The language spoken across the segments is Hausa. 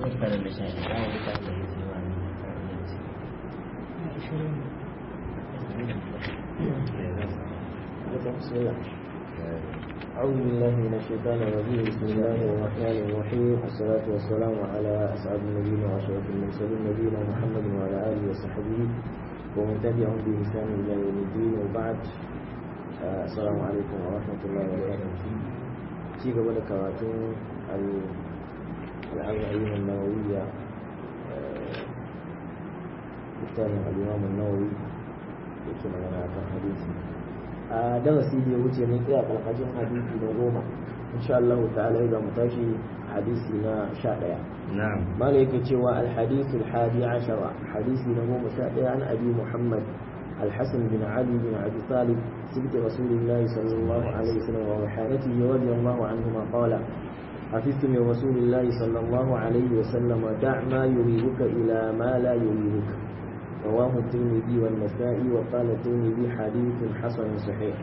بسم الله أعوذ بالله من الشيطان الرجيم بسم الله الرحمن الرحيم والصلاة والسلام على أسعد النبيين وأشرف المرسلين نبينا محمد وعلى آله وصحبه ومن تبعهم بإحسان إلى يوم الدين وبعد آه، السلام عليكم ورحمة الله وبركاته في قبل كراتون الأربعين النووية littafin al'imam nawawi da ke magana a kan hadisi a darasi da ya wuce mun tsaya karkashin hadisi na goma insha Allah ta'ala za mu tashi hadisi na sha ɗaya na'am mala yake cewa alhadisu alhadi ashara hadisi na goma sha ɗaya an abi muhammad الحسن بن علي بن أبي طالب سبت رسول الله صلى الله عليه وسلم وحانته رضي الله عنهما قال حفظت من رسول الله صلى الله عليه وسلم دع ما يريبك إلى ما لا يريبك رواه الترمذي والنسائي وقال الترمذي حديث حسن صحيح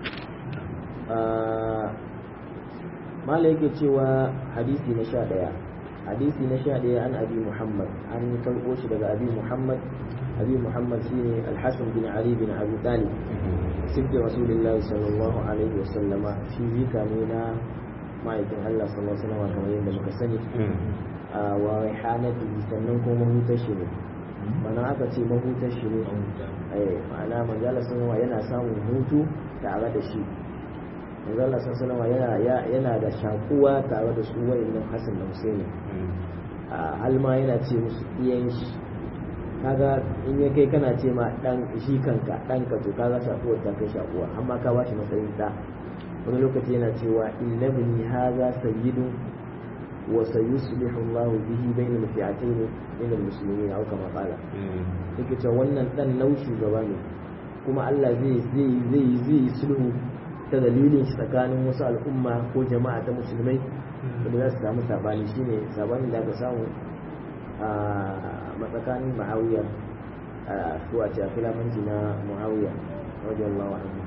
آه ما لك cewa hadisi na sha ɗaya hadisi na sha ɗaya an abi muhammad an karɓo shi daga abi muhammad abi muhammad shine alhassan bin ali bin abi talib sibbi rasulullahi sallallahu alaihi wasallama shi zika ne na ma'aikin allah sallallahu alaihi wasallama kamar yadda muka sani wa raihanati sannan kuma mahutar shi ne mana aka ce mahutar shi ne ma'ana manzala sallama yana samun hutu tare da shi manzala sallama yana yana da shakuwa tare da su wayannan hasan da husaini hal ma yana ce musu iyan shi kaga in ya kai kana ce ma dan shi kanka dan ka to kaga shakuwar ta kai shakuwa amma ka bashi matsayin da wani lokaci yana cewa inna bini hadha sayyidun wa sayuslihu Allahu bihi bayna al-fi'atayn min al-muslimin aw kama qala yake cewa wannan dan nau shugaba ne kuma Allah zai zai zai zai sulhu ta dalilin shi tsakanin wasu al'umma ko jama'a ta musulmai wanda za su samu sabani shine sabanin da aka samu a matsakanin Muawiya a suwa ce a filamanci na Muawiya radiyallahu anhu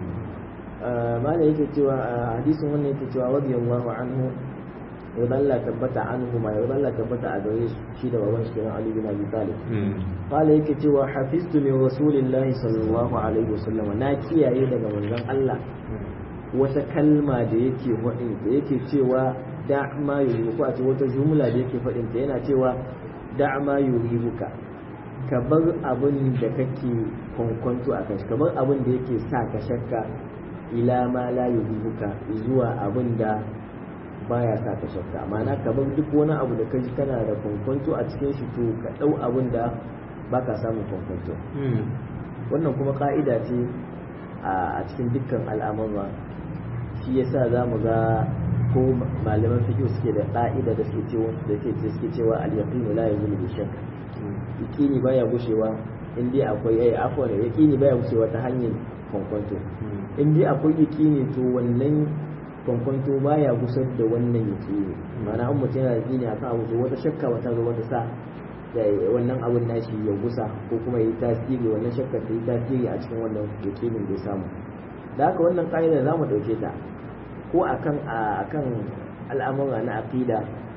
mala yake cewa hadisin wannan yake cewa radiyallahu anhu yarda Allah tabbata anhu ma yarda Allah tabbata a gare shi da baban shi kenan Ali bin Abi Talib qala yake cewa hafiztu min rasulillahi sallallahu alaihi wasallam na kiyaye daga manzon Allah wata kalma da yake faɗin da yake cewa da ma yuribuka a ce wata jumla da yake faɗin ta yana cewa da ma yuribuka ka bar abin da kake kwankwanto a kashi kamar abin da yake sa ka shakka ila ma la yuribuka zuwa abin da baya sa ka shakka ma'ana ka bar duk wani abu da kaji kana da kwankwanto a cikin shi to ka ɗau abin da baka samun kwankwanto wannan kuma ka'ida ce a cikin dukkan al'amura shi yasa za mu ga ko malaman fiqh suke da ka'ida da suke cewa da suke cewa al-yaqin la yazulu bi shakk yaqini baya gushewa in dai akwai ai afwan yaqini baya gushewa ta hanyar kwankwanto in dai akwai yaqini to wannan kwankwanto baya gusar da wannan yaqini ma'ana an mutum yana yaqini akan abu to wata shakka wata zo wata sa wannan abun nashi ya gusa ko kuma yi tasiri wannan shakkar ta yi tasiri a cikin wannan yakinin da ya samu da haka wannan ƙa'ida za mu ɗauke ta ko akan akan al'amura na aqida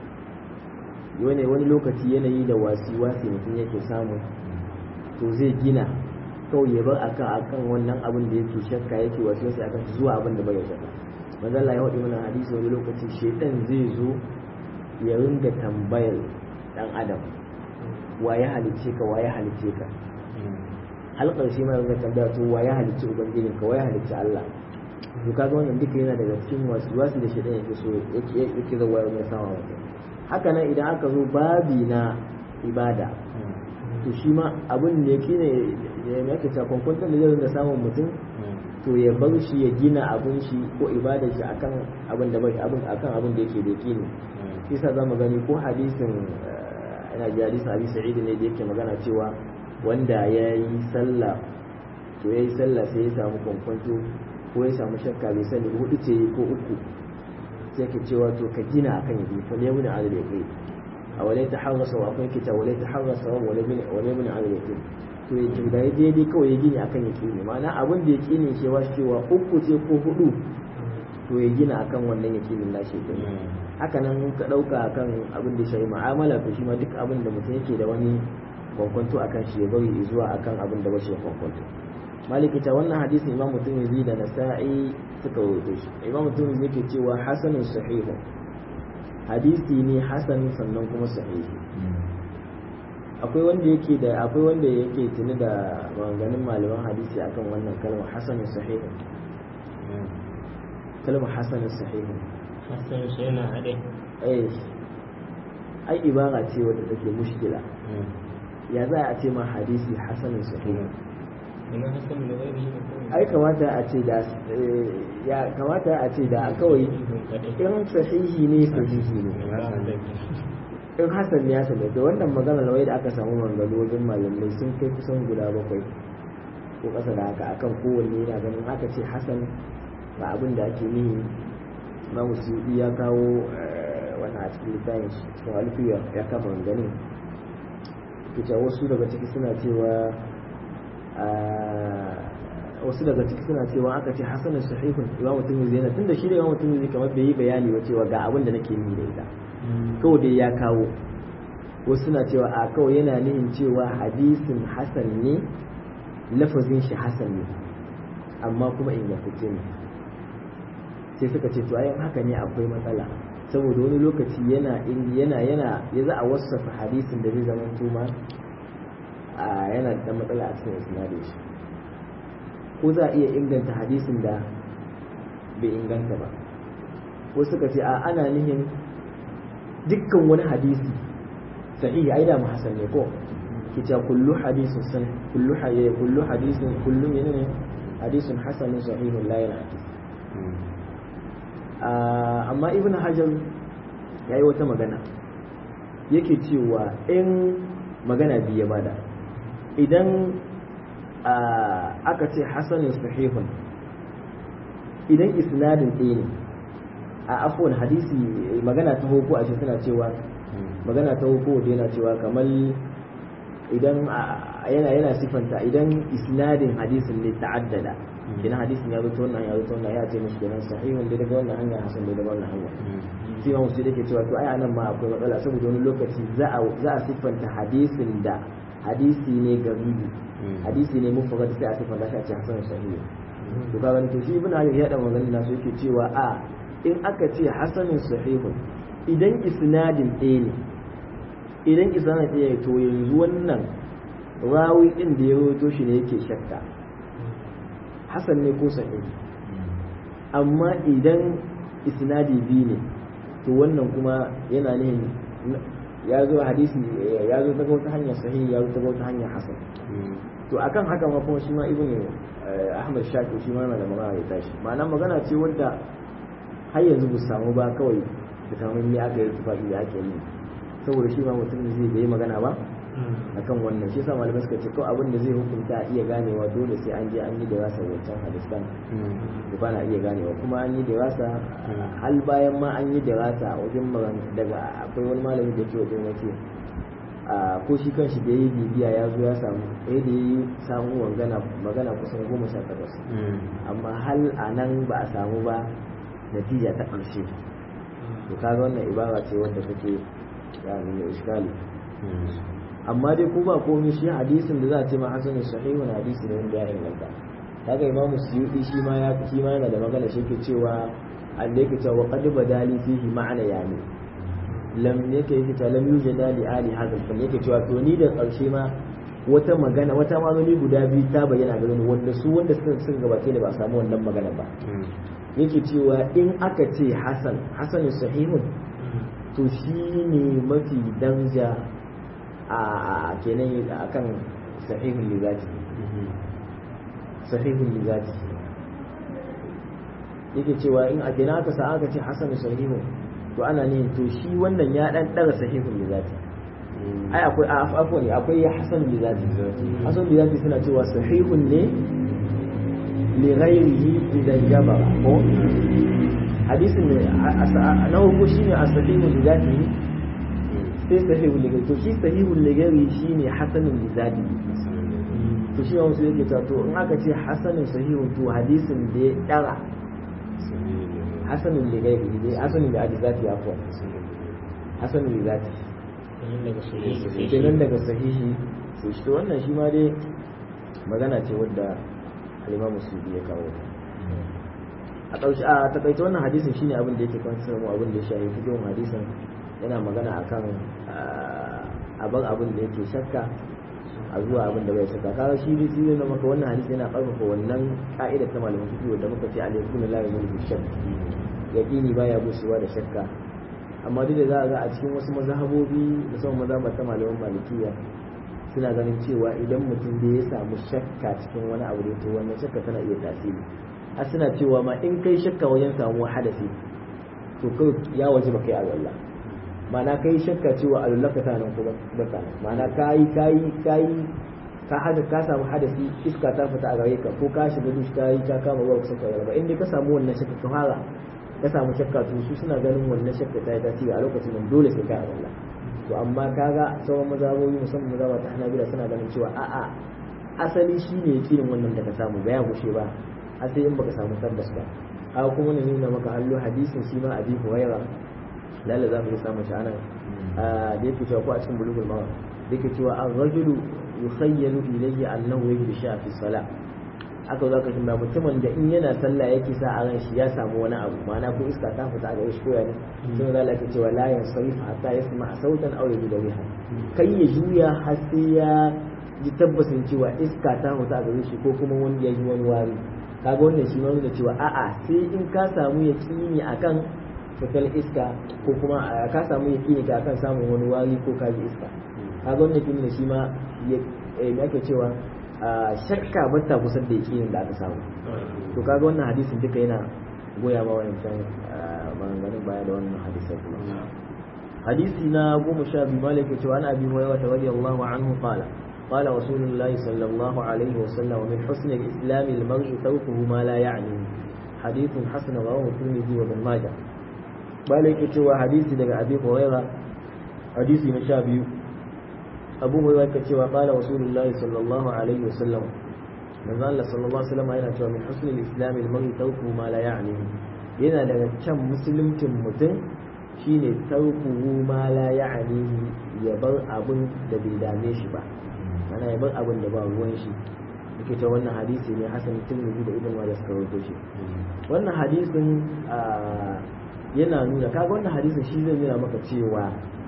wani wani lokaci yanayi da wasi wasi mutum yake samu to zai gina kawai ya bar akan akan wannan abin da yake shakka yake wasu wasu akan zuwa abin da bai shakka manzo Allah ya faɗi mana hadisi wani lokaci shedan zai zo ya ringa tambayar dan adam wa ya halice ka wa ya halice ka halkar shi mai ringa tambaya to wa ya halice ubangijin ka wa ya halice Allah to kaga wannan duka yana daga cikin wasu wasu da shedan yake so yake yake zawa mai sama mutum haka nan idan aka zo babi na ibada to shi ma abin da yake ne ya yake ta kwankwantar da zai da samun mutum to ya bar shi ya gina abin shi ko ibada shi akan abin da bai abin akan abin da yake da yake ne shi sa zamu gani ko hadisin ina ji hadisin abi sa'id ne da yake magana cewa wanda ya yi sallah to ya yi sallah sai ya samu kwankwanto ko ya samu shakka bai sani hudu ce ko uku sai ke cewa to ka gina akan yabi fa ne mun adal yaqin a walai ta harrasa wa akwai kita walai ta harrasa wa walai mun walai mun adal yaqin to ya kinda ya daidai kawai ya gini akan yaqini ma'ana abin da yaqini cewa cewa uku ce ko hudu to ya gina akan wannan yakinin nashi din haka nan ka dauka akan abin da shi mu'amala to shi ma duk abin da mutum yake da wani kwankwanto akan shi ya bari zuwa akan abin da bashi kwankwanto maliki ta wannan hadisi imam mutum da nasa'i suka rawaito shi imam mutum yake cewa hasanun sahihun hadisi ne hasan sannan kuma sahihi akwai wanda yake da akwai wanda yake tuni da maganganun malaman hadisi akan wannan kalmar hasanun sahihun kalmar hasanun sahihun hasan shi yana haɗe eh ai ibara ce wadda take mushkila ya za a ce ma hadisi hasanun sahihun ina hasan da zai yi ne ai kamata a ce da ya kamata a ce da kawai in sahihi ne sahihi ne in hasan ne hasan ne da wannan magana lawai da aka samu mangalo wajen malamai sun kai kusan guda bakwai ko kasa da haka akan kowanne yana ganin aka ce hasan ba abin da ake nihi imamu suyuɗi ya kawo wannan a cikin littafin shi cikin alfiya ya kafa ganin kita wasu daga ciki suna cewa wasu daga ciki suna cewa aka ce hasanin sahihun imamu tirmidhi yana tunda shi da imamu tirmidhi kamar bai yi bayani ba cewa ga abin da nake yi da ita kawai dai ya kawo wasu suna cewa a kawai yana nihin cewa hadisin hasan ne lafazin shi hasan ne amma kuma ingantacce ne sai suka ce to ayan haka ne akwai matsala saboda wani lokaci yana yana yana ya za a wasafa hadisin da zai zama tuma a yana da matsala a cikin isnadin shi ko za a iya inganta hadisin da bai inganta ba ko suka ce a ana nihin dukkan wani hadisi sahihi ai da hasan ne ko kita kullu hadisin san kullu hayya kullu hadisin kullu menene hadisin hasanun sahihun la yana amma ibn hajar ya yi wata magana yake cewa in magana biyu ya bada idan aka ce hasanin sahihun idan isnadin ɗaya ne a afuwan hadisi magana ta hoko a suna cewa magana ta hoko da yana cewa kamar idan yana yana sifanta idan isnadin hadisin ne ta'addada idan hadisin ya zo wannan ya zo wannan ya ce mishi kenan sahihun da daga wannan hanya hasan da daga wannan hanya sai ma musu yake cewa to ai anan ma akwai matsala saboda wani lokaci za a za a siffanta hadisin da hadisi ne garibi hadisi ne mufrad sai a siffanta shi a ce hasan sahihi to ga wani to shi ibn hajar ya da magana na so yake cewa a in aka ce hasanun sahihun idan isnadin ɗaya ne idan isnadin ɗaya to yanzu wannan rawi din da ya rawaito shi ne yake shakka hasan ne ko sahihi amma idan isnadi biyu ne to wannan kuma yana ne ya zo hadisi ya zo ta wata hanyar sahihi ya zo ta wata hanyar hasan to akan haka ma kuma shi ma ibn ahmad shafi shi ma yana da magana ya tashi ma'ana magana ce wadda har yanzu bu samu ba kawai da kamar me aka yi tufafi da ake yi saboda shi ma mutum zai bai magana ba akan wannan shi yasa malamai suka ce kawai abin da zai hukunta a iya ganewa dole sai an je an yi da rasa wancan hadisan da ba na iya ganewa kuma an yi da rasa hal bayan ma an yi da rasa wajen daga akwai wani malami da ke wajen wace ko shi kan shi da yi bibiya ya zo ya samu ɗaya da yi samu magana magana kusan goma sha takwas amma hal a nan ba a samu ba natija ta ƙarshe to kaga wannan ibara ce wanda take ya nuna iskali amma dai ko ba komai shi hadisin da za a ce ma hasan sahihun hadisi ne wanda ya inganta kaga imamu suyuti shi ma ya shi ma yana da magana shi ke cewa Allah yake cewa qad badali fihi ma'ana yani lam yake yake cewa lam yujada li ali hadal fan yake cewa to ni da karshe ma wata magana wata magani guda biyu ta bayyana ga ni wanda su wanda suka sun gabace ne ba a samu wannan magana ba yake cewa in aka ce hasan hasan sahihun to shi ne mafi danja a kenan a kan sahihun lizati sahihun lizati yake cewa in a kenan aka sa aka ce hasan sahihun to ana ne to shi wannan ya dan daga sahihun lizati ai akwai afwan akwai hasan lizati hasan lizati suna cewa sahihun ne li ghairihi idan jabara ko hadisin ne na uku shine as-sahihun lizati sai sahihul ligari to shi sahihul ligari shine hasanul lizadi to shi ma musu yake to in aka ce hasanun sahihun to hadisin da ya dara hasanun li ghairihi dai hasanun li hadizati ya kuwa hasanun li zati kenan daga sahihi sai shi kenan daga sahihi sai shi to wannan shi ma dai magana ce wadda al-Imam Sudi ya kawo ta a ƙarshe a takaice wannan hadisin shine abin da yake kwantar mu abin da ya shafi fikin hadisin yana magana akan a bar abin da yake shakka a zuwa abin da bai shakka kaga shi ne shi ne maka wannan hadisi yana karfafa wannan ka'idar ta malaman fiqh wanda muka ce alaykum la yamul shakk yaqini baya bushewa da shakka amma duk da za a ga a cikin wasu mazhabobi musamman mazhabar ta malaman malikiya suna ganin cewa idan mutum da ya samu shakka cikin wani abu da to wannan shakka tana iya tasiri har suna cewa ma in kai shakka wajen samuwar hadasi to kai ya waje ba kai alwala ma'ana kai shakka cewa alwala ka tana nan ko ba ka nan ma'ana kai kai kai ka hada ka samu hadasi iska ta fita a gare ka ko ka shiga dush kai ka kama ruwa kusa ka ba in dai ka samu wannan shakka ka fara ka samu shakka to su suna ganin wannan shakka ta yi tasiri a lokacin nan dole sai ka alwala to amma kaga sauran mazabobi musamman mazaba ta hanabila suna ganin cewa a'a asali shine yakinin wannan da ka samu ba ya gushe ba har sai in baka samu tabbas ba haka kuma ne nuna maka hallo hadisin shi ma abi huwaira lalle za mu yi samun shi anan da yake cewa ko a cikin bulugul mawar da yake cewa an rajulu yukhayyalu ilayhi annahu yajidu sha'a fi salah aka zo ka shi ba mutumin da in yana sallah yake sa a ran shi ya samu wani abu ma'ana ko iska ta fita a gare shi ko ya ne sai da Allah ke cewa la yansarif hatta yasma sautan aw yajida riha kai ya juya har sai ya ji tabbasin cewa iska ta fita a gare shi ko kuma wanda ya ji wani wari kaga wannan shi ma nuna cewa a'a sai in ka samu yaqini akan fitar iska ko kuma ka samu yaqini ka akan samun wani wari ko ka ji iska kaga wannan shi ne shi ma ya ake cewa shakka ba ta kusa da yakinin da aka samu to kaga wannan hadisin duka yana goya ma wancan maganganun baya da wannan hadisai kuma hadisi na goma sha biyu malik ya ce wa an abi hurairah radiyallahu anhu qala قال رسول الله صلى الله عليه وسلم ومن حسن الإسلام المرء تركه ما لا يعنيه حديث حسن رواه الترمذي وابن ماجه مالك يتوى حديث دقى أبي هريرة حديث مشابه أبو هريرة كتوى قال رسول الله صلى الله عليه وسلم من قال صلى الله عليه وسلم أين أتوى من حسن الإسلام المرء تركه ما لا يعنيه yana daga can musulmcin mutum shine tarkuhu ma la ya'nihi ya bar abin da bai dame shi ba ana ya bar abin da ba ruwan shi yake ta wannan hadisi ne hasan tirmidhi da ibn majah suka rawaito shi wannan hadisin yana nuna kaga wannan hadisin shi zai nuna maka cewa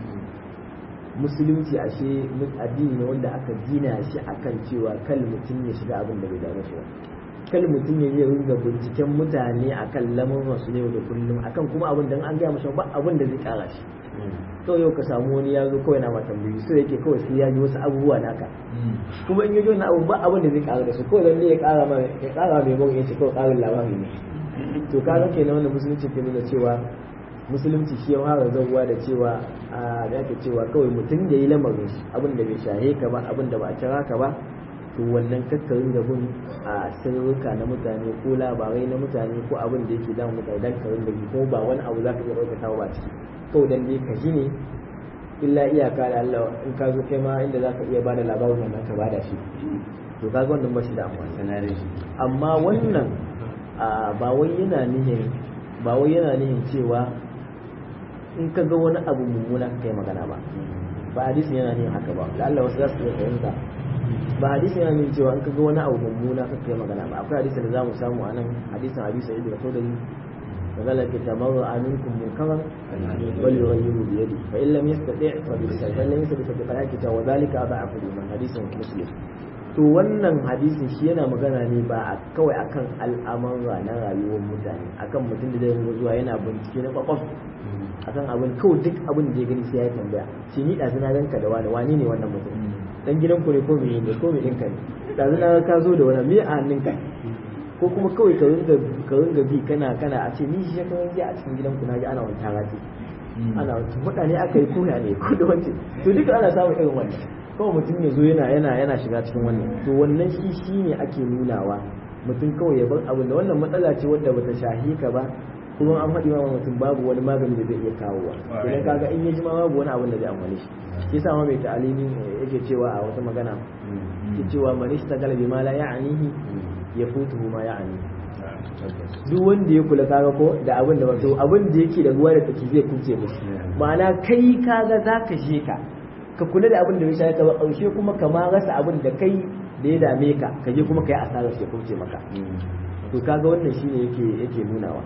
musulunci ashe addini ne wanda aka gina shi akan cewa kal mutum ya shiga abin da bai dame shi ba kal mutum ya zai ringa binciken mutane akan lamuran su ne da kullum akan kuma abin da an gaya masa ba abin da zai kara shi kawai yau ka samu wani ya zo kawai na matan biyu so yake kawai sai ya ji wasu abubuwa naka kuma in ya ji wani abu ba abin da zai kara da su kawai dan ne ya kara ma ya kara mai mun yace kawai karin labari ne to kaga kenan wannan musulunci ke nuna cewa musulunci shi ya fara zauwa da cewa a da yake cewa kawai mutum da yi lamarin shi abin da bai shahe ka ba abin da ba a kira ka ba to wannan kakkarin da bin a sirrika na mutane ko labarai na mutane ko abin da yake damun mutane dan karin da ko ba wani abu za ka iya ɗaukata ba ciki kawai dan dai ka ji ne illa iyaka da Allah in ka zo kai ma inda za ka iya bada labarin wannan ka bada shi to kaga wannan ba shi da amfani amma wannan ba wai yana nihin ba wai yana nihin cewa in ka ga wani abu mummuna ka kai magana ba ba hadisin yana nihin haka ba da Allah wasu za su iya fahimta ba hadisin yana nihin cewa in ka ga wani abu mummuna ka kai magana ba akwai hadisin da za mu samu a nan hadisin hadisi ibn Khudri فقال تمر منكم منكرا وليغيره بيده فان لم يستطع فبلسانه فان لم يستطع فبقلبه وذلك اضعف الايمان حديث مسلم to wannan hadisin shi yana magana ne ba a kawai akan al'amura na rayuwar mutane akan mutum da zai zuwa yana bincike na kwakwaf akan abin kawai duk abin da ya gani sai ya tambaya shi ni ɗazu na ganka da wani wani ne wannan mutum dan gidan ku ne ko me ne ko me ɗinka ne ɗazu na ka zo da wani me a hannunka ko kuma kawai ka ringa ka ringa bi kana kana a ce ni shi kan ji a cikin gidanku na ji ana wani tarati ana wani mutane aka yi koya ne ko da wance to duka ana samun irin wannan kawai mutum ya zo yana yana yana shiga cikin wannan to wannan shi shi ne ake nunawa mutum kawai ya bar abin da wannan matsala ce wadda bata shahi ka ba kuma an faɗi ma mutum babu wani magani da zai iya kawowa idan kaga in ya ji ma babu wani abin da zai amfani shi shi yasa ma mai ta'alimi yake cewa a wata magana yake cewa man ishtagala bima la ya'nihi ya futuhu ma ya'ani duk wanda ya kula kaga ko da abin da wato abin da yake da ruwa da tsaki zai kuce mushi ma'ana kai kaga zaka je ka ka kula da abin da bai shaye ka ba ƙarshe kuma ka ma rasa abin da kai da ya dame ka ka je kuma kai asarar shi ya kuce maka to kaga wannan shine yake yake nunawa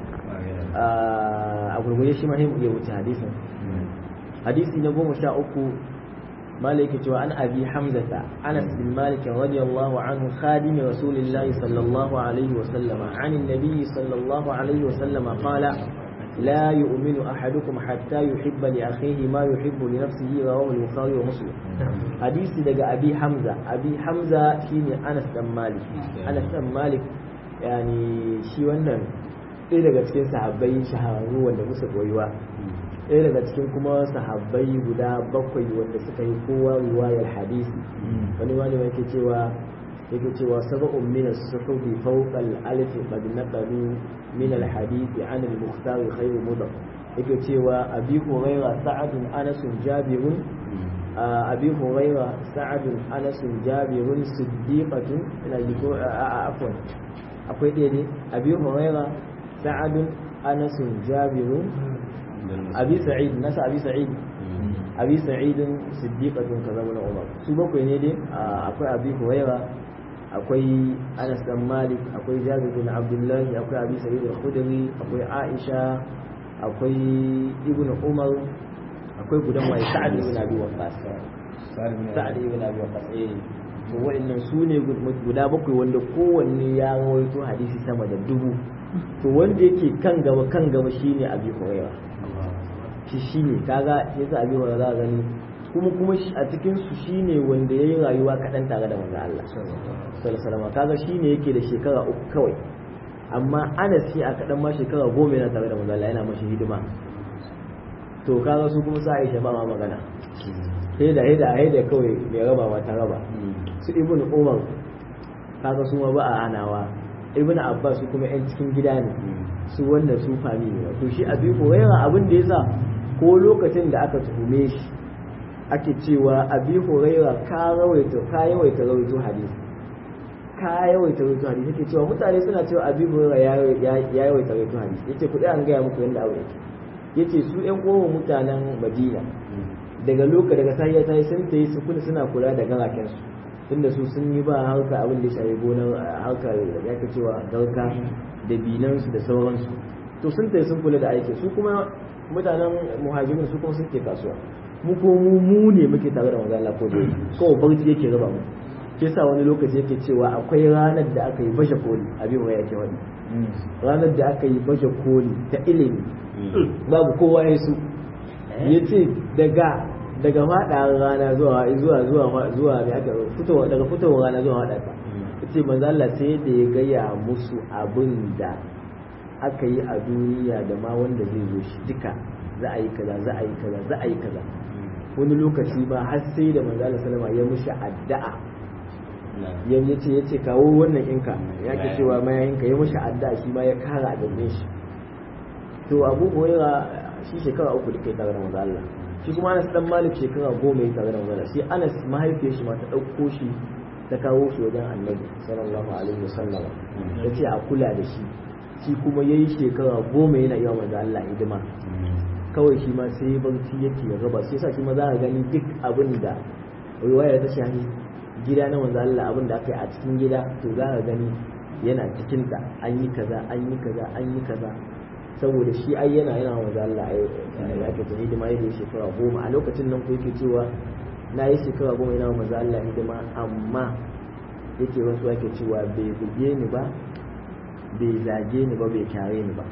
a gurgurye shi ma sai mu iya wuce hadisin hadisi na goma sha uku مالك عن أبي حمزة أنس بن مالك رضي الله عنه خادم رسول الله صلى الله عليه وسلم عن النبي صلى الله عليه وسلم قال لا يؤمن أحدكم حتى يحب لأخيه ما يحب لنفسه رواه البخاري ومسلم حديث دقى أبي حمزة أبي حمزة شيني أنس بن مالك أنس بن مالك يعني شي wannan ɗaya daga cikin sahabbai shahararru wanda musu koyuwa ɗaya daga cikin kuma sahabbai guda bakwai wanda suka yi kowa riwayar hadisi wani wani yake cewa yake cewa sab'un min as-suhubi fawqa al-alf qad naqalu min al-hadith an al-mukhtar khayr mudaf yake cewa abi hurayra sa'ad anas jabir abi hurayra sa'ad anas jabir siddiqatun ila jiko afwan akwai ɗaya ne abi hurayra sa'ad anas jabir abi sa'id nasa abi sa'id abi sa'idin siddiqatun kaza wala umar su bakwai ne dai akwai abi huwaira akwai anas dan malik akwai jabir bin abdullah akwai abi sa'id al-khudri akwai aisha akwai ibnu umar akwai gudan waye sa'ad ibn abi waqqas sa'ad ibn abi waqqas eh to wa'annan su ne guda bakwai wanda kowanne ya rawaito hadisi sama da dubu to wanda yake kan gaba kan gaba shine abi huwaira shi shine kaga yasa abi huwaira za gani kuma kuma a cikin su shine wanda yayi rayuwa kaɗan tare da manzo Allah sallallahu alaihi wasallam kaga shine yake da shekara uku kawai amma Anas shi a kaɗan ma shekara goma yana tare da manzo Allah yana mashi hidima to kaga su kuma sa Aisha ba ma magana sai da haida haida kawai mai raba ma ta raba su ibnu Umar kaga su ma ba a hanawa ibnu Abbas su kuma yan cikin gida ne su wannan su fami ne to shi abi Hurairah abin da yasa ko lokacin da aka tuhume shi ake cewa abi huraira ka rawaita ka yawaita rawaito hadisi ka yawaita rawaito hadisi yake cewa mutane suna cewa abi huraira ya yawaita rawaito hadisi yace kudi an gaya muku yanda abu yake yace su ƴan uwan mutanen Madina daga loka daga sahiya ta sun tayi su kula suna kula da garaken su tunda su sun yi ba harka abin da ya shafi gonar harkar ya ka cewa garka da binansu da sauransu to sun tayi sun kula da aikin su kuma mutanen muhajirin su kuma suke kasuwa mu ko mu mu ne muke tare da manzo Allah ko dai ko barci yake raba mu ke sa wani lokaci yake cewa akwai ranar da aka yi bashe koli abin waya yake wani ranar da aka yi bashe koli ta ilimi babu kowa ya su yace daga daga fada rana zuwa zuwa zuwa zuwa ne aka fitowa daga fitowar rana zuwa fada ta yace manzo Allah sai da ya gaya musu abin da aka yi a duniya da ma wanda zai zo shi duka za a yi kaza za a yi kaza za a yi kaza wani lokaci ba har sai da manzo Allah sallama ya mushi addu'a yan yace yace kawo wannan inka ya ke cewa mayayinka ya mushi addu'a shi ma ya kara gaban shi to Abu Hurairah shi shekara uku da kai tare da manzo Allah shi kuma Anas dan Malik shekara goma ya tare da manzo Allah shi Anas mahaifiyar shi ma ta dauko shi ta kawo shi wajen Annabi sallallahu alaihi wasallam yace a kula da shi shi kuma yayi shekara goma yana yi wa manzo Allah hidima kawai shi ma sai barci yake ya raba sai yasa shi ma za ka gani duk abin da riwaya ta shahi gida na manzo Allah abin da aka yi a cikin gida to za ka gani yana cikin ta an yi kaza an yi kaza an yi kaza saboda shi ai yana yana manzo Allah ai ya ke tuni hidima yake shekara goma a lokacin nan ko yake cewa na yi shekara goma yana manzo Allah hidima amma yake wasu yake cewa bai buge ni ba bai zage ni ba bai kyare ni ba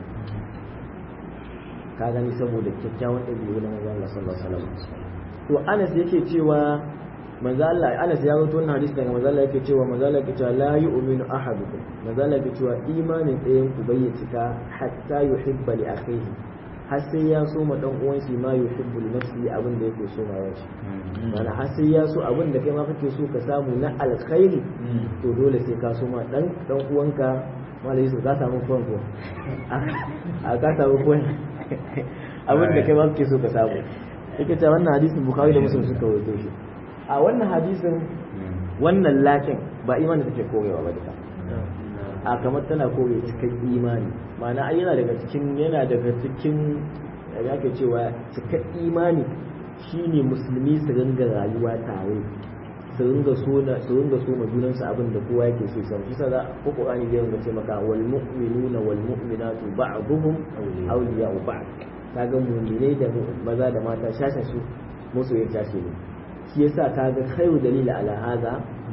ka gani saboda kyakkyawan ɗabi'u na manzo Allah sallallahu alaihi wasallam to Anas yake cewa manzo Allah Anas ya rawaito wannan hadisi daga manzo Allah yake cewa manzo Allah yake cewa la yu'minu ahadukum manzo Allah yake cewa imanin ɗayan ku bai cika hatta yuhibba li akhihi har sai ya so ma dan uwan shi ma yuhibbu li nafsihi abin da yake so ma yashi mana har sai ya so abin da kai ma kake so ka samu na alkhairi to dole sai ka so ma dan dan uwanka malai su ka samu fuwan ko a ka samu fuwan abin da kai ma kake so ka samu yake cewa wannan hadisin bukhari da muslim suka rawaito shi a wannan hadisin wannan lakin ba imani take korewa ba duka a kamar tana kore cikin imani ma'ana ai yana daga cikin yana daga cikin ya ke cewa cikin imani shine musulmi su ringa rayuwa tare su ringa so na su ringa so ma junansu abin da kowa yake so sai shi sa ko Qur'ani zai ringa ce maka wal mu'minuna wal mu'minatu ba'dhum awliya'u ba'd kaga mu'minai da maza da mata shashin su masoyin shashi ne shi yasa kaga khairu dalila ala hada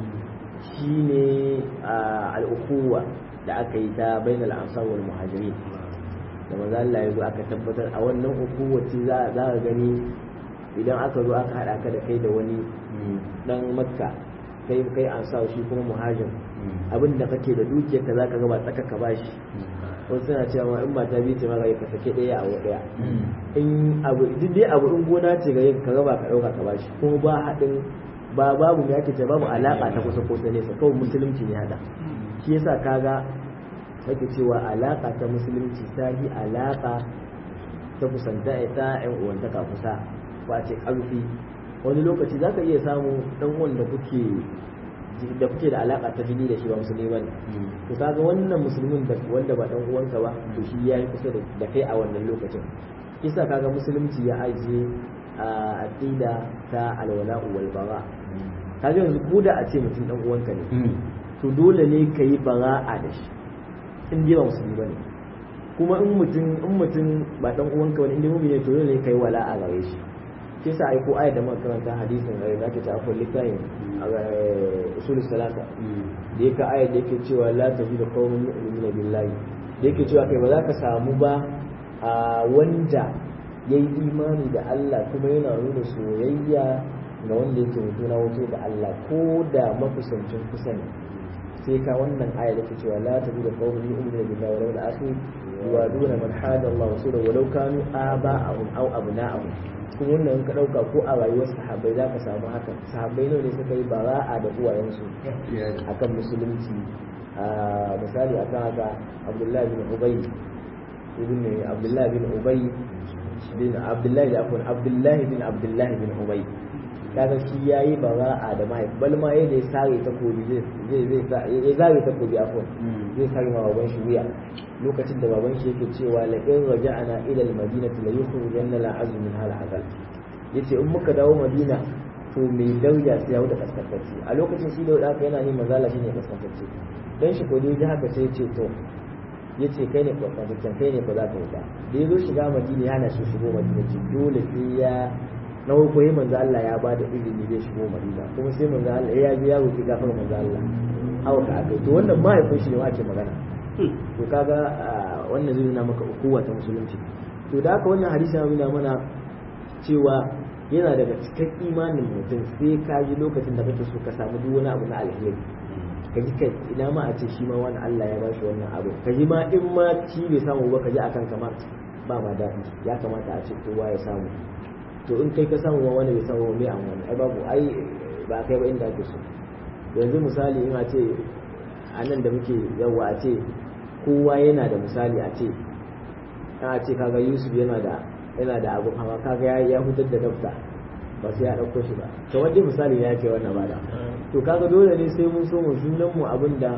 shine al-ukhuwa da aka yi ta bainal ansar wal muhajirin da manzo Allah ya zo aka tabbatar a wannan ukuwaci za za ka gani idan aka zo aka hada ka da kai da wani dan makka kai kai ansar shi kuma muhajir abin da kake da dukiyar ka zaka ga ba tsaka ka bashi wasu suna cewa in mata biyu ce maka ka sake ɗaya a ɗaya in abu duk dai abu in gona ce ga yin ka raba ka ɗauka ka bashi kuma ba haɗin ba babu me ake ce babu alaƙa ta kusa kusa nesa kawai musulunci ne haɗa shi yasa kaga ake cewa alaƙa ta musulunci ta yi alaƙa ta kusanta ta ƴan uwantaka kusa ba ce ƙarfi wani lokaci za ka iya samu ɗan wanda kuke da kuke da alaka ta jini da shi ba musulmi bane to kaga wannan musulmin da wanda ba dan uwanka ba to shi ya yi kusa da kai a wannan lokacin kisa kaga musulunci ya ajiye a aqida ta alwala wal bara kaga yanzu ko da a ce mutum dan uwanka ne to dole ne ka yi bara'a da shi in dai ba musulmi bane kuma in mutum in mutum ba dan uwanka wani inda mu'mini ne to dole ne ka yi wala'a gare shi shi yasa ai ko ayat da muka karanta hadisin da zaka ta akwai littafin usul salata da yake ayat da yake cewa la tajidu qauman yu'minuna billahi da yake cewa kai ba za ka samu ba a wanda yayi imani da Allah kuma yana nuna soyayya ga wanda yake mutuna wato da Allah ko da makusancin kusa ne sai ka wannan aya da ke cewa la tajidu qauman yu'minuna billahi wa yawmil akhir yuwaduna man hada Allah wa rasulahu walau kanu aba'ahum aw abna'ahum kuma wannan ka ɗauka ko a rayuwar sahabbai za ka samu haka sahabbai nawa ne suka yi bara'a da uwayensu akan musulunci misali akan haka abdullahi bin ubay ibn abdullahi bin ubay bin abdullahi da afwan abdullahi bin abdullahi bin ubay kaga shi yayi bara'a da mahaifi bal ma yayin da ya sare takobi zai zai ya zare takobi afwan zai sare ma baban shi wuya lokacin da baban shi yake cewa la in raja'ana ila al-madinati la yukhrijanna la azm min hal azal yace in muka dawo madina to mai dauya sai ya wuce kaskantacce a lokacin shi da haka yana neman zala shine kaskantacce dan shi ko dai haka sai yace to yace kai ne kaskantaccen kai ne ba za ka wuta da yazo shiga madina yana so shigo madina ce dole sai ya na farko yi manzo Allah ya ba da izini zai shigo madina kuma sai manzo Allah ya ji ya roki gafar manzo Allah hawa ka akai to wannan mahaifin shi ne ma ake magana to kaga wannan zai nuna maka ukuwa ta musulunci to da haka wannan hadisi ya nuna mana cewa yana daga cikin imanin mutum sai ka ji lokacin da kake so ka samu duk wani abu na alheri ka ji kai ina ma a ce shi ma wani Allah ya bashi wannan abu ka ji ma in ma shi bai samu ba ka ji akan kamar ba ma daɗi ya kamata a ce kowa ya samu to in kai ka samu ma wani bai samu mai an wani ai babu ai ba kai ba inda ake so yanzu misali in a ce a nan da muke yawa a ce kowa yana da misali a ce a ce kaga yusuf yana da yana da abu hawa kaga ya ya hutar da dafta ba sai ya dauko shi ba to wanda misali ya ce wannan ba da to kaga dole ne sai mun so mu junan mu abinda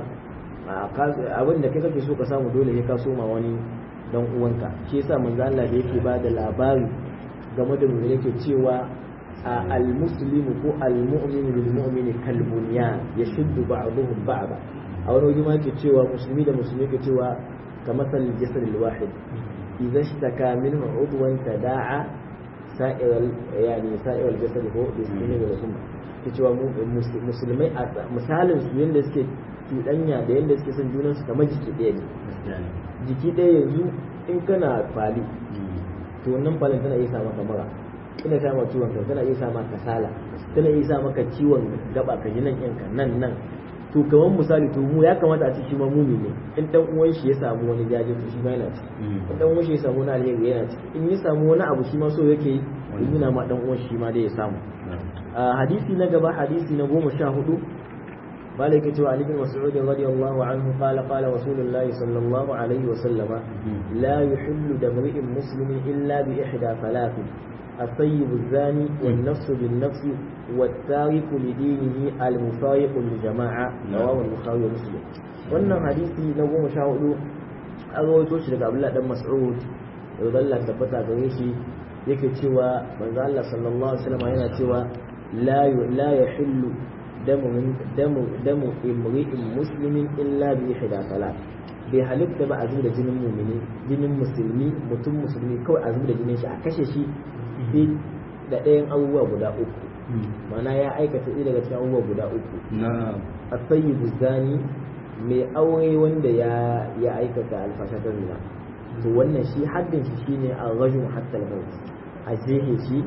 abinda kai kake so ka samu dole ne ka soma wani dan uwanka shi yasa manzo Allah da yake ba da labari game da mu yake cewa al-muslimu ko al-mu'minu bil mu'mini kal bunyan yashuddu ba'dhum ba'da a wani wajen ma ke cewa musulmi da musulmi ke cewa ka masal jasad al-wahid idza ishtaka minhu udwan tada'a sa'ir yani sa'ir al-jasad ko bismillah da sunna ke cewa musulmai misalin su yanda suke cuɗanya da yanda suke son junan su kamar jiki ɗaya ne jiki ɗaya yanzu in kana fali to wannan falin tana iya sa maka mura tana sa maka ciwon kai tana iya sa maka kasala tana iya sa maka ciwon gaba ka ji nan yanka nan nan to kamar misali to mu ya kamata a ce shi ma mumi ne in dan uwan shi ya samu wani jaje to shi ma yana ciki in dan uwan shi ya samu wani alheri yana ciki in ya samu wani abu shi ma so yake yi yana ma dan uwan shi ma dai ya samu hadisi na gaba hadisi na goma sha hudu مالك عن ابن مسعود رضي الله عنه قال قال رسول الله صلى الله عليه وسلم لا يحل دم امرئ مسلم الا باحدى ثلاث الطيب الزاني والنفس بالنفس والتارك لدينه المفارق للجماعة رواه البخاري ومسلم wannan hadisi na goma sha hudu an rawaito shi daga Abdullah dan Mas'ud da Allah tabbata gare shi yake cewa manzo Allah sallallahu alaihi wasallam yana cewa la la yahillu damu min damu damu imri'in muslimin illa bi ihda salat bai halitta ba a zuba da jinin mumini jinin musulmi mutum musulmi kawai a zuba da jinin shi a kashe shi sai da ɗayan abubuwa guda uku mana ya aikata ɗaya daga cikin abubuwa guda uku a sayi zani mai aure wanda ya ya aikata alfasha ta zina to wannan shi haddin shi shine a rajul hatta al-maut a jehe shi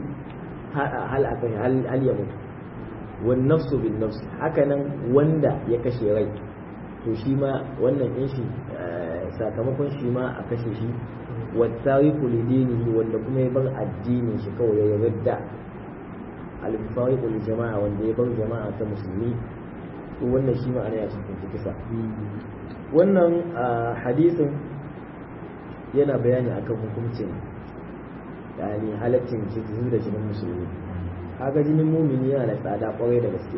hal akan hal ya mutu wan nafsu bin nafs haka nan wanda ya kashe rai to shi ma wannan din shi sakamakon shi ma a kashe shi wattariku lidinihi wanda kuma ya bar addinin shi kawai ya yarda al-fariqu li jama'a wanda ya bar jama'a ta musulmi to wannan shi ma ana ya cikin kisa wannan hadisin yana bayani akan hukuncin yani halaccin jikin da jinin musulmi kaga jinin mumini yana da tsada kwarai da gaske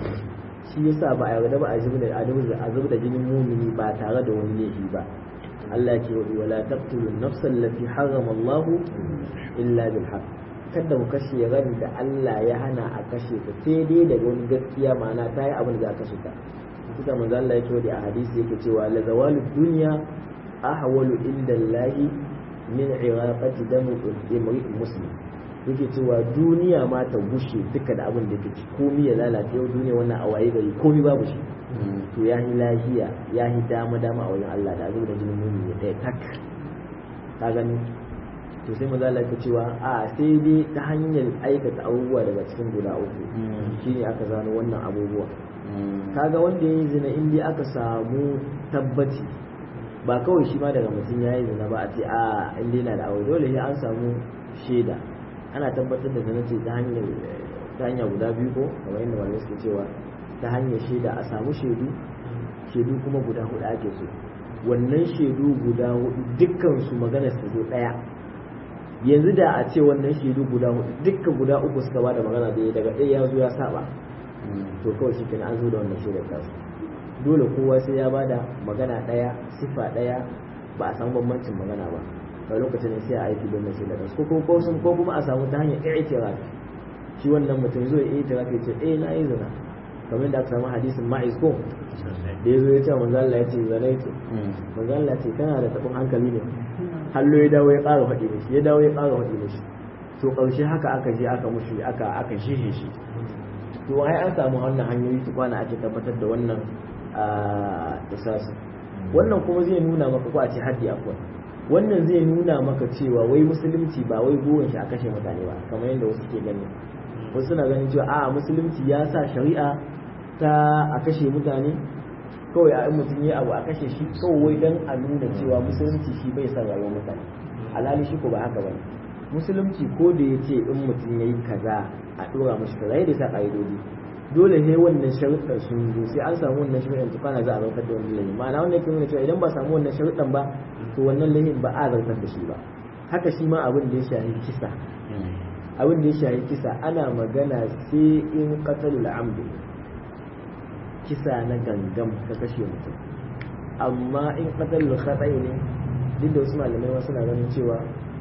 shi yasa ba a yarda ba a zubar da a zubar da jinin mumini ba tare da wani laifi ba Allah ya ce wa la taqtulun nafsan allati harrama Allah illa bil haqq kada ku kashe ran da Allah ya hana a kashe ta sai dai daga wani gaskiya ma'ana ta yi abin da za a kashe ta kusa manzo Allah ya ce a hadisi yake cewa la zawalu dunya ahwalu inda Allah min iraqati dami imri muslim yake cewa duniya ma ta gushe duka da abin da yake ci komai ya lalace yau duniya wannan awaye gari komai babu shi to ya yi lahiya ya yi dama dama a wajen Allah da abin da jinin mumini ya taya tak ka gani to sai maza Allah cewa a sai dai ta hanyar aikata abubuwa daga cikin guda uku shine aka zano wannan abubuwa kaga wanda ya yi zina in dai aka samu tabbaci ba kawai shi ma daga mutum ya yi zina ba a ce a in dai na da aure dole sai an samu shaida ana tabbatar da zina ce ta hanyar ta hanya guda biyu ko kamar yadda malamai suke cewa ta hanyar shaida a samu shaidu shaidu kuma guda hudu ake so wannan shaidu guda hudu dukkan su magana su zo daya yanzu da a ce wannan shaidu guda hudu dukkan guda uku suka bada magana da daga ɗaya ya zo ya saba to kawai shi kenan an zo da wannan shaidar tasu dole kowa sai ya bada magana daya sifa daya ba a samu bambancin magana ba a lokacin sai a aiki don mace da ko kuma ko sun ko kuma a samu ta hanyar i'tiraf shi wannan mutum zo ya i'tiraf ya ce eh na yi zina kamar da aka samu hadisin ma'iz ko da ya zo ya ce manzo Allah ya ce zina ce manzo Allah ce kana da tabin hankali ne hallo ya dawo ya ƙara faɗi mishi ya dawo ya ƙara faɗi mishi to ƙarshe haka aka je aka mushi aka aka shihe shi to ai an samu wannan hanyoyi su kwana ake tabbatar da wannan isasi wannan kuma zai nuna maka ko a ce haddi akwai wannan zai nuna maka cewa wai musulunci ba wai buwan shi a kashe mutane ba kamar yadda wasu ke gani wasu suna ganin cewa a musulunci ya sa shari'a ta a kashe mutane kawai a mutum ya abu a kashe shi kawai dan a nuna cewa musulunci shi bai sa rayuwar mutane alhali shi ko ba haka bane musulunci ko da ya ce in mutum ya yi kaza a ɗora mashi kaza ya da sa ƙa'idodi dole ne wannan sharuɗan sun zo sai an samu wannan sharuɗan tukana za a zartar da wannan lahin ma'ana wannan yake nuna cewa idan ba samu wannan sharuɗan ba to wannan lahin ba a zartar da shi ba haka shi ma abin da ya shahi kisa abin da ya shahi kisa ana magana sai in qatalul amdi kisa na gangam ka kashe mutum amma in qatalul khata'i ne duk da wasu malamai ma suna ganin cewa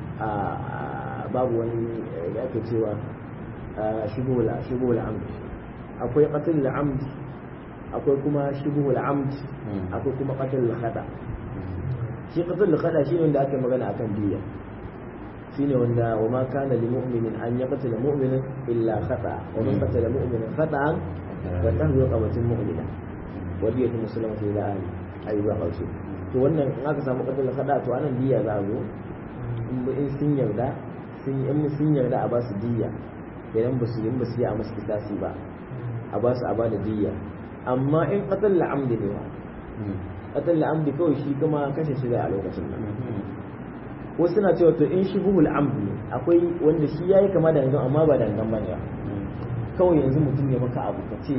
babu wani da ake cewa shibula shibula amdi akwai qatlul amd akwai kuma shibhul amd akwai kuma qatlul khata shi qatlul khata shine wanda ake magana akan diya shine wanda wa ma kana lil mu'minin an yaqtula mu'minan illa khata wa man qatala mu'minan khata'an fa tahdu qawatin mu'mina wa diyatu muslimatu ila ahli ayi ba kauce to wannan in aka samu qatlul khata to anan diya za a zo in sun yarda sun in sun yarda a ba su diya idan ba su yi ba su yi a musu kisasi ba a ba su a ba da diya amma in qatal la'amdi ne ba qatal la'amdi kawai shi kuma kashe shi da a lokacin nan wasu suna cewa to in shi buhul amdi ne akwai wanda shi yayi kama da gangan amma ba da gangan bane ba kawai yanzu mutum ya maka abu ka ce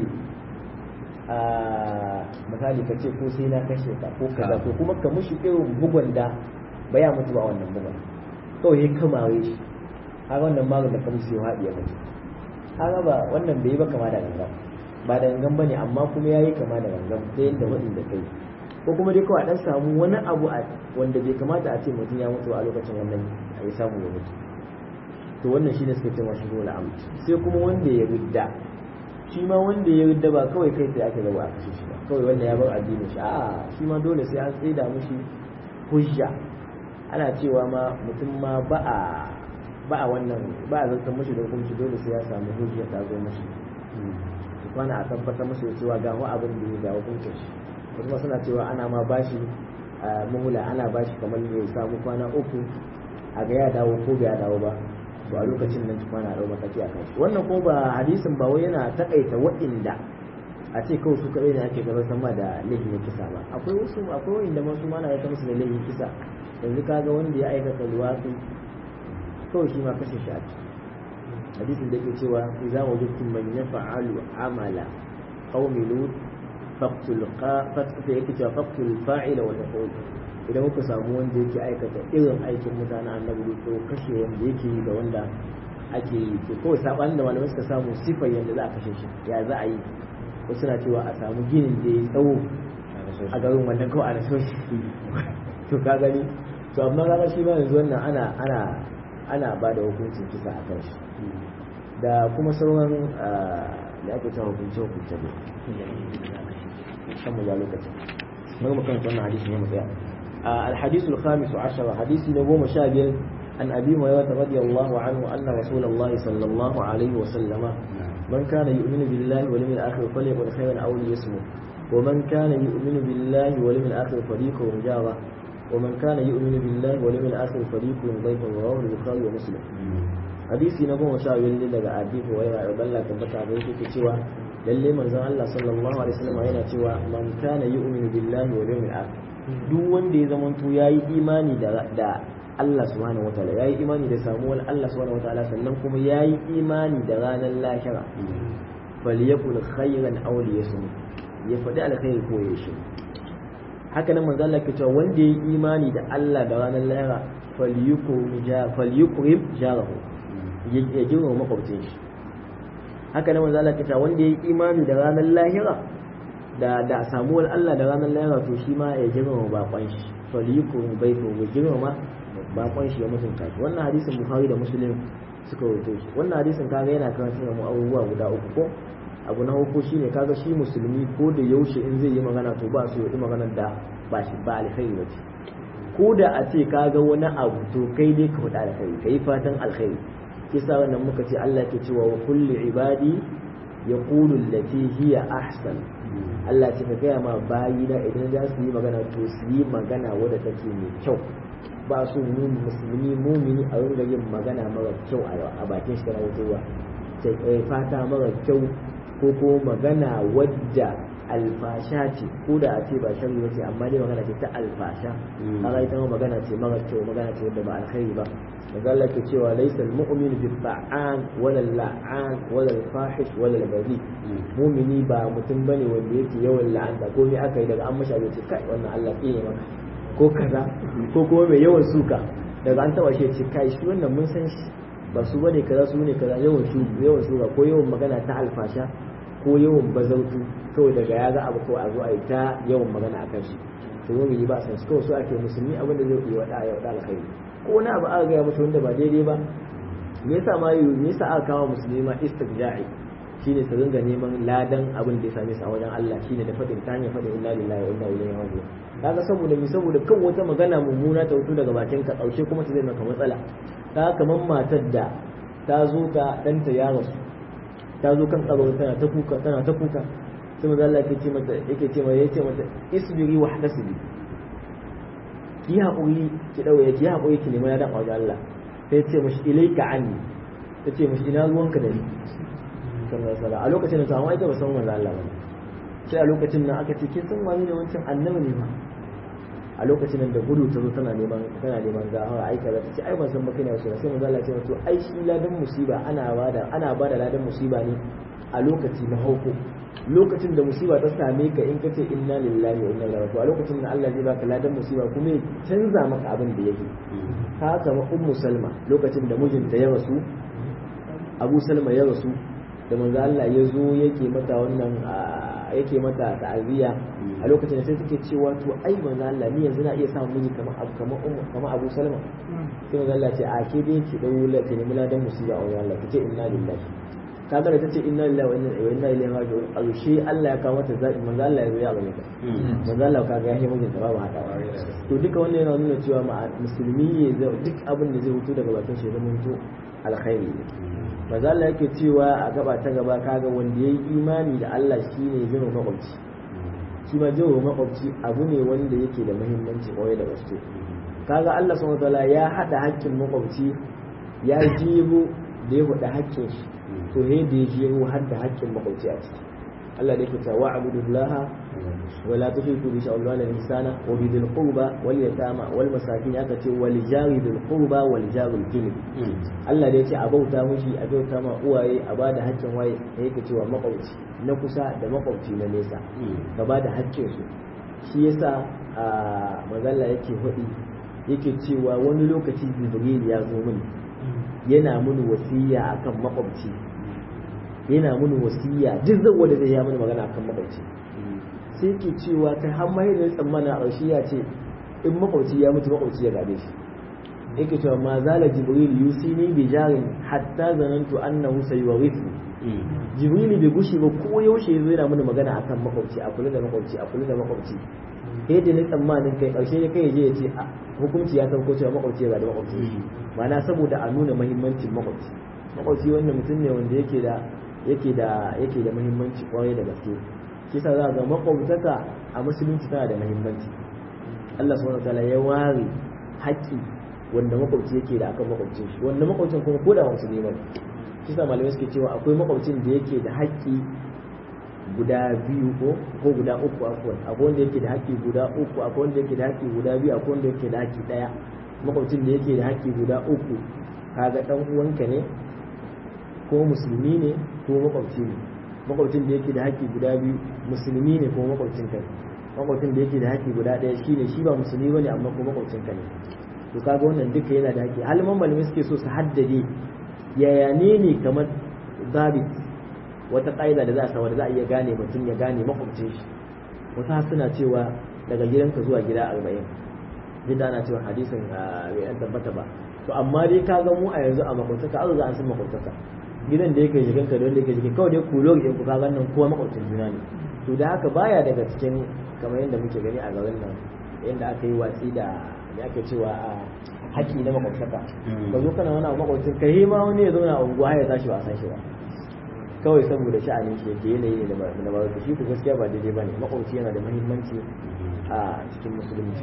misali ka ce ko sai na kashe ka ko kaza ko kuma ka mushi irin bugun da ba ya mutu ba wannan bugun kawai ya kamare shi haka wannan magun da kamar sai haɗi ya mutu haka ba wannan bai yi ba kama da gangan ba da gangan bane amma kuma yayi kama da gangan ta yadda wadin da kai ko kuma dai kawai dan samu wani abu a wanda bai kamata a ce mutum ya mutu a lokacin wannan ya samu ya mutu to wannan shine suka ce mashi dole am sai kuma wanda ya ridda shi ma wanda ya ridda ba kawai kai sai aka gaba a kashe shi ba kawai wanda ya bar addinin shi a'a shi ma dole sai an tsaida mushi hujja ana cewa ma mutum ma ba a ba a wannan ba a zartar mashi da hukunci dole sai ya samu hujja ta zo mashi su kwana a tabbatar mashi da cewa ga abin da ya ga hukuncin shi kuma suna cewa ana ma bashi muhula ana bashi kamar ya samu kwana uku a ga ya dawo ko bai dawo ba to a lokacin nan kwana a mataki a kan shi wannan ko ba hadisin ba wai yana takaita waɗanda a ce kawai su kaɗai ne ake gaba sama da laifin kisa ba akwai wasu akwai wanda masu mana ya musu da laifin kisa yanzu kaga wanda ya aikata luwafi kawai shi ma kashe shi a ciki hadisin da ke cewa idza wajadtum man yaf'alu amala qaumi lut faqtul fa yake cewa faqtul fa'ila wal maf'ul idan kuka samu wanda yake aikata irin aikin mutanen annabi lut to kashe wanda yake yi da wanda ake yi to kawai sabanin da malamai suka samu sifar yadda za a kashe shi ya za a yi wasu na cewa a samu ginin da ya tsawo a garin wannan kawai a na shi to ka gani to amma kaga shi ma yanzu wannan ana ana ana ba da hukuncin kisa a kan shi da kuma sauran da ake cewa hukunce hukunce ne kan mu lokacin mun mu kan wannan hadisi ne mu tsaya الحديث الخامس عشر حديث نبوة شابر عن أبي هريرة رضي الله عنه أن رسول الله صلى الله عليه وسلم من كان يؤمن بالله واليوم الآخر فليقل خيرا أو ليصمت ومن كان يؤمن بالله واليوم الآخر فليكرم جاره ومن كان يؤمن بالله واليوم الآخر فليكرم ضيفه رواه البخاري ومسلم hadisi na goma sha biyar daga abi huwaira da balla tabbata da yake cewa lalle manzon Allah sallallahu alaihi wasallam yana cewa man kana yu'minu billahi wal yawmil akhir duk wanda ya zamanto yayi imani da da Allah subhanahu wataala yayi imani da samuwar Allah subhanahu wataala sannan kuma yayi imani da ranar lahira falyakul khayran aw liyasmut ya faɗi alkhairi ko ya shi haka nan manzo Allah ke cewa wanda yayi imani da Allah da ranar lahira falyukrim falyukrim jarahu ya girma makwabcin shi haka nan manzo Allah ke cewa wanda yayi imani da ranar lahira da da samuwar Allah da ranar lahira to shi ma ya girma bakon shi falyukrim baitu ya girma bakon shi ya mutunta shi wannan hadisin Bukhari da Muslim suka rawaito shi wannan hadisin kaga yana karantar da mu abubuwa guda uku ko abu na uku shine kaga shi musulmi ko da yaushe in zai yi magana to ba su yi magana da ba shi ba alkhairi ba ce ko da a ce kaga wani abu to kai ne ka faɗa alkhairi ka yi fatan alkhairi kisa wannan muka ce Allah ke cewa wa kulli ibadi yaqulu allati hiya ahsan Allah ce ka gaya ma bayina idan za su yi magana to su yi magana wadda take mai kyau ba su mu musulmi mumini a ringa yin magana mara kyau a bakin shi kana wutowa fata mara kyau ko ko magana wadda alfasha ce ko da a ce ba shari ba ce amma dai magana ce ta alfasha kaga ita magana ce mara kyau magana ce wadda ba alkhairi ba daga Allah ke cewa laysa almu'minu bi ta'an wala la'an wala fahish wala bari mu'mini ba mutum bane wanda yake yawan la'anta ko me aka yi daga an mashi abin ce kai wannan Allah ke maka ko kaza ko kuma mai yawan suka daga an taba shi ce kai shi wannan mun san shi ba su bane kaza su ne kaza yawan shu yawan suka ko yawan magana ta alfasha ko yawan bazautu kawai daga ya ga abu kawai a zo a yi ta yawan magana akan shi to mu ba san shi kawai so ake musulmi abin da zai yi wada ya wada alkhairi ko wani abu aka gaya musu wanda ba daidai ba me yasa ma yi me yasa aka kawo musulmi ma istirja'i shine su ringa neman ladan abin da ya same su a wajen Allah shine da fadin ta hanyar fadin inna lillahi wa inna ilaihi raji'un kaga saboda mi saboda kan wata magana mummuna ta fito daga bakin ka kaushe kuma ta zai maka matsala ta kaman matar da ta zo ga danta ya rasu ta zo kan tsaro tana ta kuka tana ta kuka sai manzo Allah yake ce mata yake ce mata yace mata isbiri wa hadasibi ki haƙuri ki daure ki haƙuri ki nemi ladan wajen Allah sai ce mashi ilaika anni ta ce mashi ina ruwanka da ni sallallahu alaihi a lokacin da ta amma ita ba san manzo Allah ba sai a lokacin nan aka ce kin san wani ne wancan annabi ne ba a lokacin nan da gudu ta zo tana neman tana neman gawa ai kaza ta ce ai ban san ba kana wasu sai manzo Allah ya ce to ai shi ladan musiba ana bada ana bada ladan musiba ne a lokaci na hauko lokacin da musiba ta same ka in ka ce inna lillahi wa inna ilaihi raji'un a lokacin da Allah zai baka ladan musiba kuma ya canza maka abin da yake ka kama ummu salma lokacin da mijinta ya rasu abu salma ya rasu da manzo Allah ya zo yake mata wannan yake mata ta'aziyya a lokacin da sai take cewa to ai manzo Allah ni yanzu na iya samun miji kamar abu kamar ummu kamar abu salma sai manzo Allah ce a ke dai ki dawo la ki nemi ladan musiba a wajen Allah kace inna lillahi kaga da tace inna lillahi wa inna ilaihi raji'un alshi Allah ya kawo mata zabi manzo Allah ya zo ya bane ta manzo Allah kaga ya yi mijin ta babu haka to duka wannan yana nuna cewa musulmi ya duk abin da zai fito daga bakin shi zama to alkhairi ne manzo Allah yake cewa a gaba ta gaba kaga wanda yayi imani da Allah shine jiro makwabci shi ma jiro makwabci abu ne wanda yake da muhimmanci kwarai da gaske kaga Allah subhanahu wataala ya hada hakkin makwabci ya jibo da ya hada hakkin shi to he da ya jibo har da hakkin makwabci a ciki Allah da yake cewa wa'budullaha wa la tushriku bi shay'in al-ihsana wa bi dhil qurba wal yatama wal masakin aka ce wal jari dhil qurba wal jaril junub Allah da yake a bauta mushi a bauta ma uwaye a bada haƙƙin waye da yake cewa makwabci na kusa da makwabci na nesa ka bada haƙƙin su shi yasa a magalla yake hudi yake cewa wani lokaci Jibril ya zo mini yana mini wasiya akan makwabci yana mini wasiya duk zan wanda zai ya mini magana akan makwabci sai ke cewa kai har mai da tsammana a ƙarshe ya ce in makwabci ya mutu makwabci ya gabe shi yake cewa ma zala jibril yusini bi jarin hatta zanantu annahu sayuwarithu jibril bai gushi ba ko yaushe yazo yana mini magana akan makwabci a kula da makwabci a kula da makwabci sai da ni tsammanin kai ƙarshe ne kai je ya ce hukunci ya sauko cewa makwabci ya gabe makwabci ma'ana saboda a nuna muhimmancin makwabci makwabci wannan mutum ne wanda yake da yake da yake da muhimmanci kwarai da gaske kisa za ga makwabtaka a musulunci tana da muhimmanci Allah subhanahu wataala ya ware haƙƙi wanda makwabci yake da akan makwabcin shi wanda makwabcin kuma ko da ba musulmi ba kisa malamai suke cewa akwai makwabcin da yake da haƙƙi guda biyu ko ko guda uku akwai akwai wanda yake da haƙƙi guda uku akwai wanda yake da haƙƙi guda biyu akwai wanda yake da haƙƙi ɗaya makwabcin da yake da haƙƙi guda uku kaga ɗan uwanka ne ko musulmi ne ko makwabci ne makwabcin da yake da haƙƙi guda biyu musulmi ne ko makwabcin ka ne makwabcin da yake da haƙƙi guda ɗaya shine shi ba musulmi bane amma ko makwabcin ka ne to kaga wannan duka yana da haƙƙi halman malamai suke so su haddade yaya ne ne kamar zabit wata ƙa'ida da za a samu da za a iya gane mutum ya gane makwabcin shi wata suna cewa daga gidanka zuwa gida arba'in duk ana cewa hadisin bai an tabbata ba to amma dai ka ga mu a yanzu a makwabtaka an za a san makwabtaka gidan da yake jikin ka da wanda yake jikin kawai dai kulo ya ku kaga nan kowa makwabcin juna ne to da haka baya daga cikin kamar yadda muke gani a garin nan yadda aka yi watsi da me ake cewa a haƙƙi na makwabtaka ka zo kana wani makwabcin ka yi ma wani ya zauna a unguwa ya tashi ba a san shi ba kawai saboda sha'anin shi yake yanayi ne na ba shi ku gaskiya ba daidai ba ne makwabci yana da muhimmanci a cikin musulunci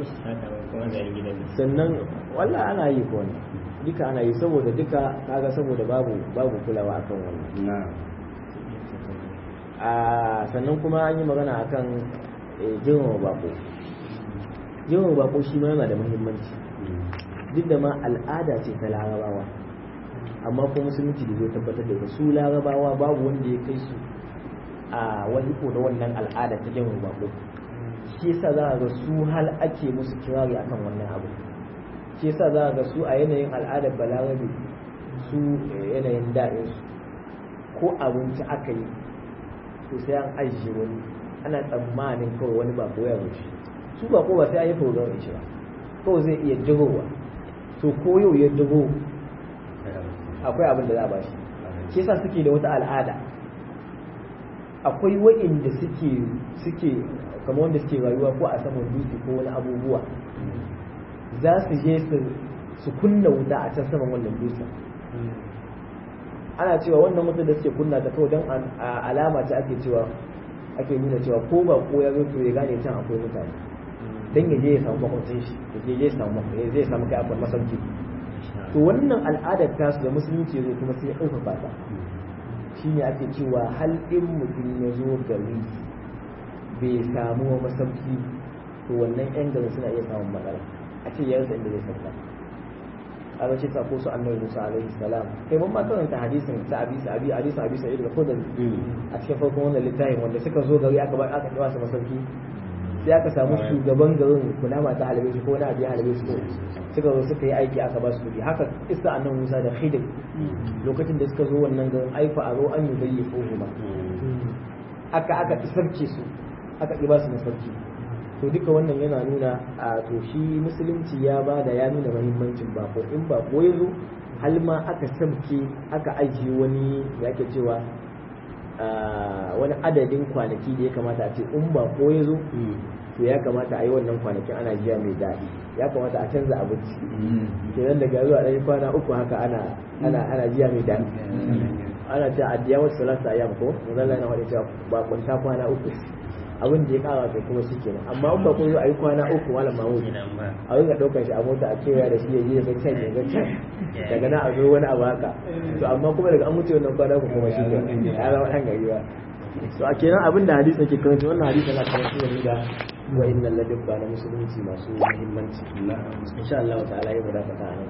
sannan wallah ana yi ko wannan duka ana yi saboda duka kaga saboda babu babu kulawa akan wannan a sannan kuma an yi magana akan girmama bako girmama bako shi ma yana da muhimmanci duk da ma al'ada ce ta larabawa amma ko musulunci da zai tabbatar da ita su larabawa babu wanda ya kai su a wani ko da wannan al'ada ta girmama bako shi yasa za a ga su hal ake musu kirari akan wannan abu shi yasa za a ga su a yanayin al'adar balarabe su yanayin daɗin su ko abinci aka yi to sai an ajiye wani ana tsammanin kawai wani bako ya wuce su bako ba sai an yi program shi ba kawai zai iya dagowa to ko yau ya dago akwai abin da za a bashi shi yasa suke da wata al'ada akwai wa'inda suke suke kamar wanda suke rayuwa ko a saman dutse ko wani abubuwa za su je su kunna wuta a can saman wannan dutsen ana cewa wannan wuta da suke kunna ta kawai don alama ta ake cewa ake nuna cewa ko ba ko ya zo to ya gane can akwai mutane dan ya je ya samu makwacin shi ya je ya samu ya zai samu kai akwai masauki to wannan al'adar tasu da musulunci zo kuma sai ya ɗaukaka ta shine ake cewa hal in mutum ya zo gari bai samu masauki to wannan yan garin suna iya samun matsala a ce ya rasa inda zai sauka a bace ta ko su annabi Musa alaihi salam kai mun ma karanta hadisin ta abi sa abi hadisin abi sa'id al-khudri a cikin farkon wannan littafin wanda suka zo gari aka ba aka kiwa su masauki sai aka samu shugaban garin kunama ta halabe shi ko wani abu ya halabe shi ko suka zo suka yi aiki aka ba su kuɗi haka isa annan musa da khidir lokacin da suka zo wannan garin aifa a zo an yi bayyi ba aka aka isarce su aka ƙi ba su masarki to duka wannan yana nuna a to shi musulunci ya ba da ya nuna mahimmancin bako in bako ya zo hal ma aka sabke aka ajiye wani ya ke cewa wani adadin kwanaki da ya kamata a ce in bako ya zo to ya kamata a yi wannan kwanakin ana jiya mai daɗi ya kamata a canza abinci kenan daga zuwa ɗaya kwana uku haka ana ana ana jiya mai daɗi ana cewa addiya wasu salasa ayyam ko manzala yana wani cewa ba kwanta kwana uku abin da ya kawo kai kuma shi kenan amma in ba kun zo a yi kwana uku malam mahmud a rinka ɗaukar shi a mota a kewaya da shi ya je ya ga can ya ga can daga nan a zo wani abu haka to amma kuma daga an wuce wannan kwana uku kuma shi kenan ya zama ɗan gari ba to a kenan abin da hadisi ke karanta wannan hadisi na karanta da da wa innal ladabba na musulunci masu muhimmanci insha Allah ta'ala ya mu dakata a nan